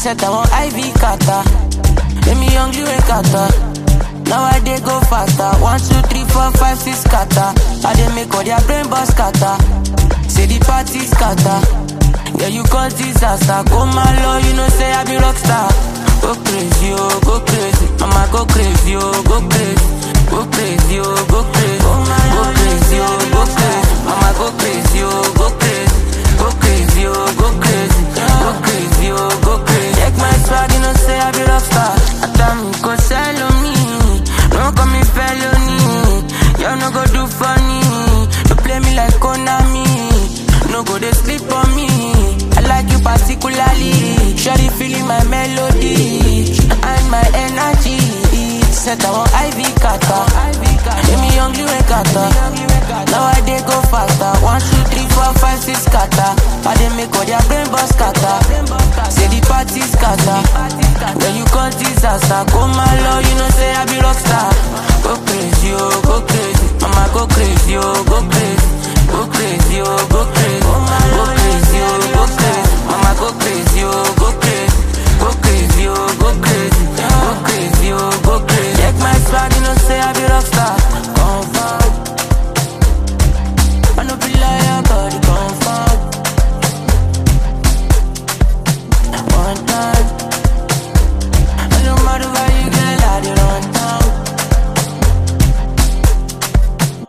set I want IV kata. Let me young you kata. Now I dey go faster. One, two, three, four, five, six kata. I dey make all their brain boss kata. Say the party scatter. Yeah, you cause disaster. Go my low, you know say I be rockstar. Go crazy, oh, go crazy. Mama go crazy, oh, go crazy. Go crazy, oh, go crazy. Go crazy, oh, go crazy. Mama go crazy, oh, go crazy. Go crazy, oh, go crazy. Go crazy, oh, go crazy. Check my swag, you know say I be rockstar. Adam go sell on me. No call me felony. You no go do funny. You play me like Konami. No go they sleep on me. I like you particularly. Shawty feeling my melody and my energy. Set I want IV kata. Let me young you kata. Now I dey go faster. One, two, three, four, five, six kata. I dey make all their brain boss kata. Say the party scatter. When you cause disaster, go my low, you know say I be rockstar. Go crazy, oh, go crazy. Mama go crazy, oh, go crazy. Go crazy, oh, go crazy. Go crazy, oh, go crazy. Mama go crazy, oh, go crazy. Go crazy, oh, go crazy. Go crazy, oh, go crazy. Check my swag, you know say I be rockstar.